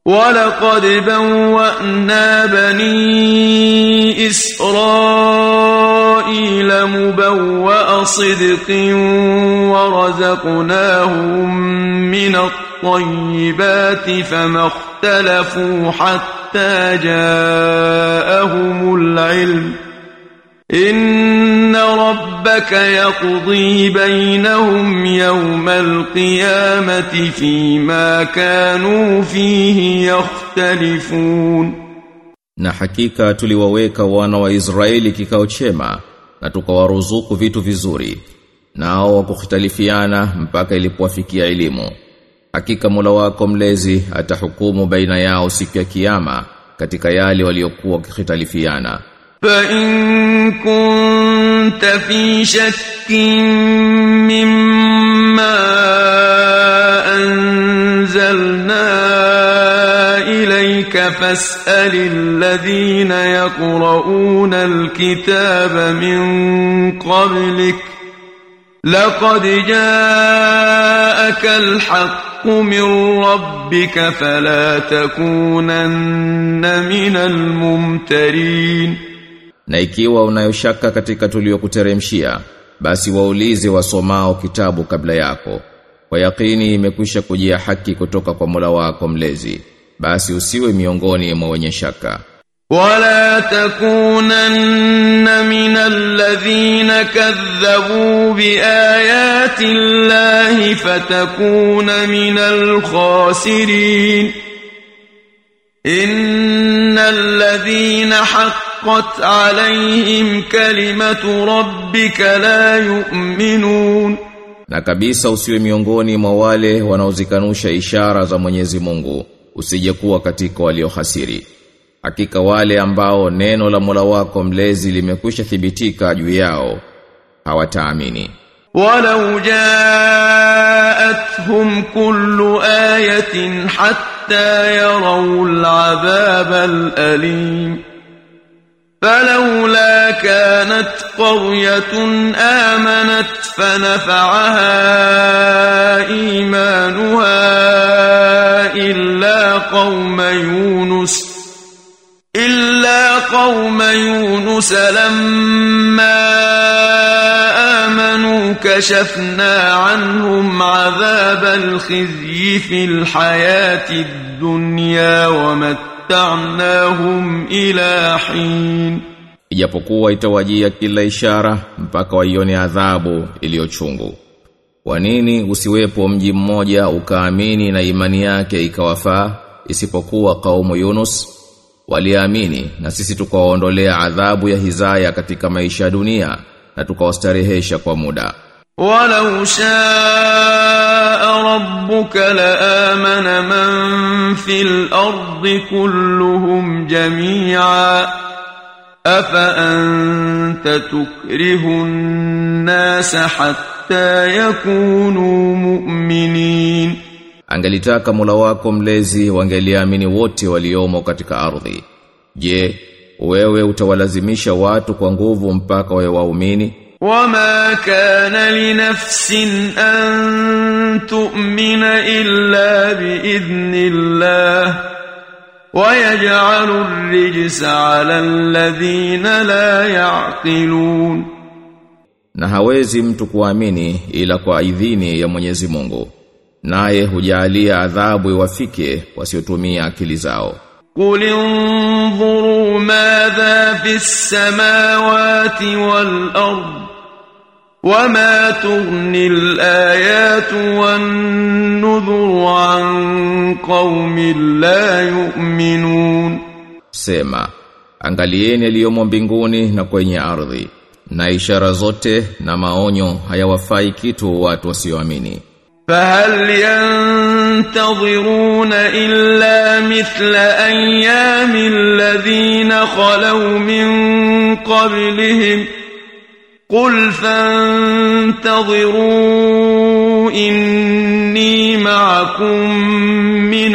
ولقد بوأنا بني إسرائيل مبوأ صدق ورزقناهم من الطيبات فما اختلفوا حتى جاءهم العلم إن ربك يقضي بينهم يوم القيامة فيما كانوا فيه يختلفون Na hakika tuliwaweka wana wa Israeli kikao chema na tukawaruzuku vitu vizuri nao wakuhtalifiana mpaka ilipowafikia elimu hakika Mola wako mlezi atahukumu baina yao siku ya kiyama katika yale waliokuwa wakihitalifiana فإن كنت في شك مما أنزلنا إليك فاسأل الذين يقرؤون الكتاب من قبلك لقد جاءك الحق من ربك فلا تكونن من الممترين na ikiwa unayoshaka katika tuliyokuteremshia basi waulize wasomao kitabu kabla yako kwa yakini imekwisha kujia haki kutoka kwa Mola wako mlezi basi usiwe miongoni mwa wenye shaka ولا تكونن من الذين كذبوا بآيات الله فتكون من الخاسرين إن الذين حقت عليهم كلمة ربك لا يؤمنون na kabisa usiwe miongoni mwa wale wanaozikanusha ishara za Mwenyezi Mungu usije kuwa katika waliohasiri hakika wale ambao neno la Mola wako mlezi limekwisha thibitika juu yao hawataamini ولو جاءتهم كل آية حتى يروا العذاب الأليم فلولا كانت قرية آمنت فنفعها إيمانها إلا قوم يونس إلا قوم يونس لما آمنوا كشفنا عنهم عذاب الخزي في الحياة الدنيا ومتعناهم إلى حين ijapokuwa itawajia kila ishara mpaka waione adhabu iliyochungu kwa nini usiwepo mji mmoja ukaamini na imani yake ikawafaa isipokuwa kaumu Yunus waliamini na sisi tukawaondolea adhabu ya hizaya katika maisha ya dunia na tukawastarehesha kwa muda ولو شاء ربك لآمن من في الأرض كلهم جميعا أفأنت تكره الناس حتى يكونوا مؤمنين angelitaka Mola wako mlezi wangeliamini wote waliomo katika ardhi je wewe utawalazimisha watu kwa nguvu mpaka wawe waumini وما كان لنفس أن تؤمن إلا بإذن الله ويجعل الرجس على الذين لا يعقلون na hawezi mtu kuamini ila kwa idhini ya Mwenyezi Mungu naye hujalia adhabu iwafike wasiotumia akili zao قل انظروا ماذا في السماوات والأرض وما تغني الآيات والنذر عن قوم لا يؤمنون sema angalieni yaliyomo mbinguni na kwenye ardhi na ishara zote na maonyo hayawafai kitu watu wasioamini فهل ينتظرون إلا مثل أيام الذين خلوا من قبلهم قل فانتظروا إني معكم من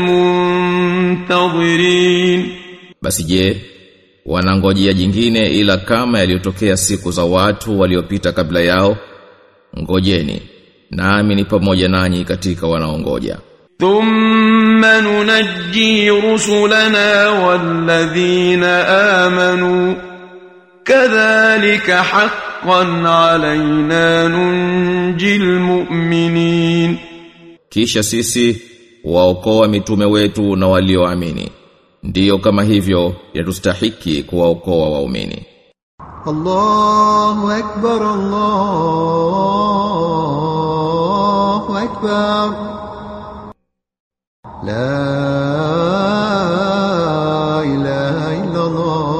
المنتظرين basi je wanangojea jingine ila kama yaliyotokea siku za watu waliopita kabla yao ngojeni nami ni pamoja nanyi katika wanaongoja ثم ننجي رسلنا والذين آمنوا كذلك حقا علينا ننجي المؤمنين Kisha sisi waokoa mitume wetu na walioamini. Ndiyo kama hivyo yatustahiki kuwaokoa waumini. الله أكبر الله أكبر لا إله إلا الله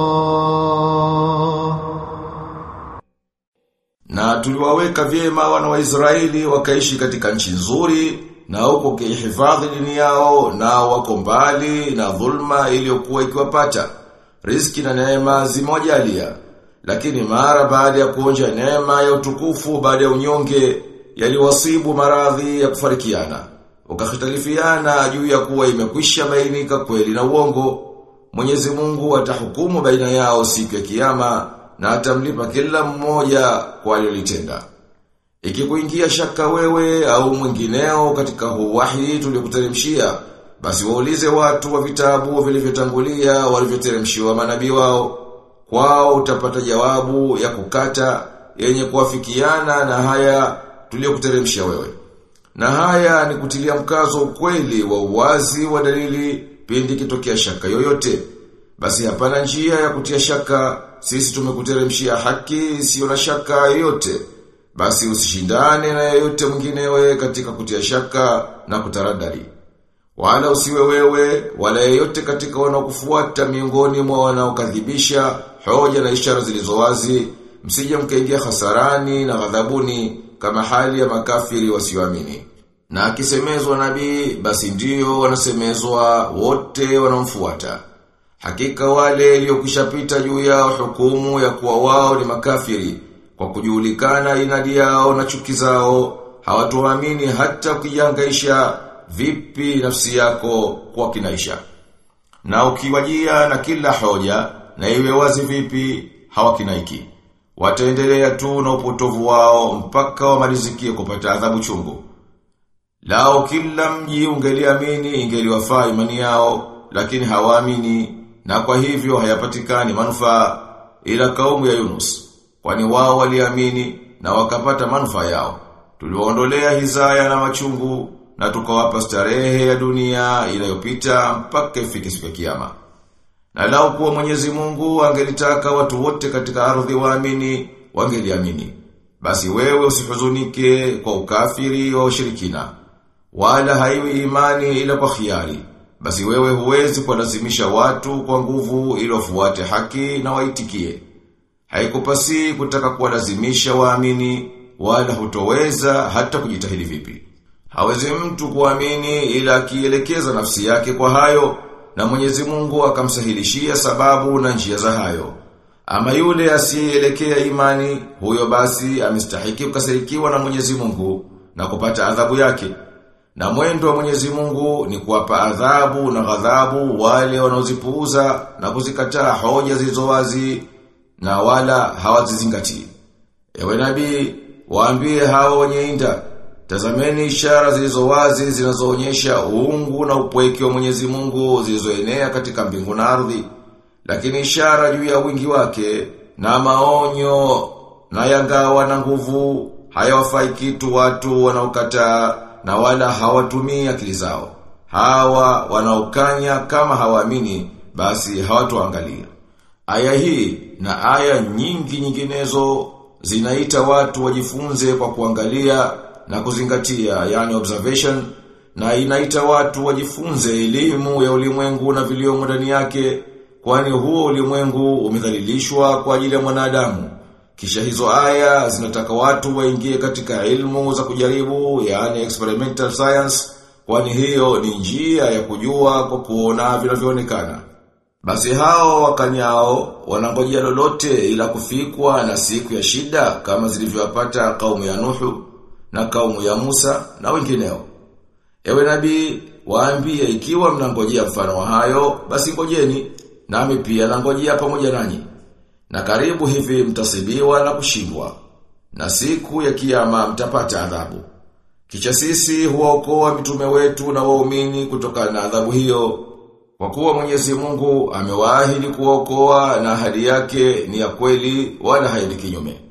Na tuliwaweka vyema wana wa Israeli wakaishi katika nchi nzuri na huko kihifadhi dini yao na wako mbali na dhulma iliyokuwa ikiwapata. Riziki na neema zimojalia. Lakini mara baada ya kuonja neema ya utukufu baada ya unyonge yaliwasibu maradhi ya kufarikiana. Wakahitalifiana juu ya kuwa imekwisha bainika kweli na uongo. Mwenyezi Mungu atahukumu baina yao siku ya kiyama na atamlipa kila mmoja kwa alilotenda. Ikikuingia shaka wewe au mwingineo katika huu wahi tuliokuteremshia, basi waulize watu wa vitabu vilivyotangulia walivyoteremshiwa manabii wao. Kwao utapata jawabu ya kukata yenye kuafikiana na haya tuliokuteremshia wewe. Na haya ni kutilia mkazo ukweli wa uwazi wa dalili pindi kitokea shaka yoyote. Basi hapana njia ya kutia shaka, sisi tumekuteremshia haki isiyo na shaka yoyote. Basi usishindane na yeyote mwinginewe katika kutia shaka na kutaradari. Wala usiwe wewe, wala yeyote katika wanaokufuata miongoni mwa wanaokadhibisha hoja na ishara zilizo wazi, msije mkaingia hasarani na ghadhabuni kama hali ya makafiri wasioamini. Na akisemezwa nabii, basi ndio wanasemezwa wote wanaomfuata. Hakika wale iliyokishapita juu yao hukumu ya kuwa wao ni makafiri kwa kujulikana inadi yao na chuki zao hawatuamini hata ukijangaisha vipi nafsi yako kwa kinaisha. Na ukiwajia na kila hoja na iwe wazi vipi hawakinaiki. Wataendelea tu na upotovu wao mpaka wamalizikie kupata adhabu chungu. Lao kila mji ungeliamini ingeliwafaa imani yao, lakini hawaamini na kwa hivyo hayapatikani manufaa ila kaumu ya Yunus. Kwani wao waliamini na wakapata manufaa yao. Tuliwaondolea hizaya na machungu na tukawapa starehe ya dunia inayopita mpaka ifike siku ya kiyama. Na lao kuwa Mwenyezi Mungu angelitaka watu wote katika ardhi waamini, wangeliamini. Basi wewe usihuzunike kwa ukafiri wa ushirikina. Wala haiwi imani ila kwa khiari. Basi wewe huwezi kuwalazimisha watu kwa nguvu ili wafuate haki na waitikie. Haikupasi kutaka kuwalazimisha waamini wala hutoweza hata kujitahidi vipi. Hawezi mtu kuamini ila akielekeza nafsi yake kwa hayo na Mwenyezi Mungu akamsahilishia sababu na njia za hayo. Ama yule asiyeelekea imani, huyo basi amestahiki kukasirikiwa na Mwenyezi Mungu na kupata adhabu yake. Na mwendo wa Mwenyezi Mungu ni kuwapa adhabu na ghadhabu wale wanaozipuuza na kuzikataa hoja zilizo wazi na wala hawazizingatii. Ewe nabii, waambie hao wenye inda, tazameni ishara zilizo wazi zinazoonyesha uungu na upweke wa Mwenyezi Mungu zilizoenea katika mbingu na ardhi. Lakini ishara juu ya wingi wake na maonyo na yangawa na nguvu hayawafai kitu watu wanaokataa na wala hawatumii akili zao. Hawa wanaokanya kama hawaamini basi hawatoangalia. Aya hii na aya nyingi nyinginezo zinaita watu wajifunze kwa kuangalia na kuzingatia yani observation na inaita watu wajifunze elimu ya ulimwengu na viliomo ndani yake kwani huo ulimwengu umedhalilishwa kwa ajili ya mwanadamu. Kisha hizo aya zinataka watu waingie katika ilmu za kujaribu yani experimental science kwani hiyo ni njia ya kujua kwa kuona vinavyoonekana. Basi hao wakanyao wanangojea lolote ila kufikwa na siku ya shida kama zilivyowapata kaumu ya Nuhu na kaumu ya Musa na wengineo. Ewe nabii, waambie ikiwa mnangojea mfano wa hayo, basi ngojeni, nami pia nangojea pamoja nanyi. Na karibu hivi mtasibiwa na kushindwa. Na siku ya kiyama mtapata adhabu. Kisha sisi huwaokoa mitume wetu na waumini kutokana na adhabu hiyo. Kwa kuwa Mwenyezi Mungu amewaahidi kuwaokoa na ahadi yake ni ya kweli wala haendi kinyume.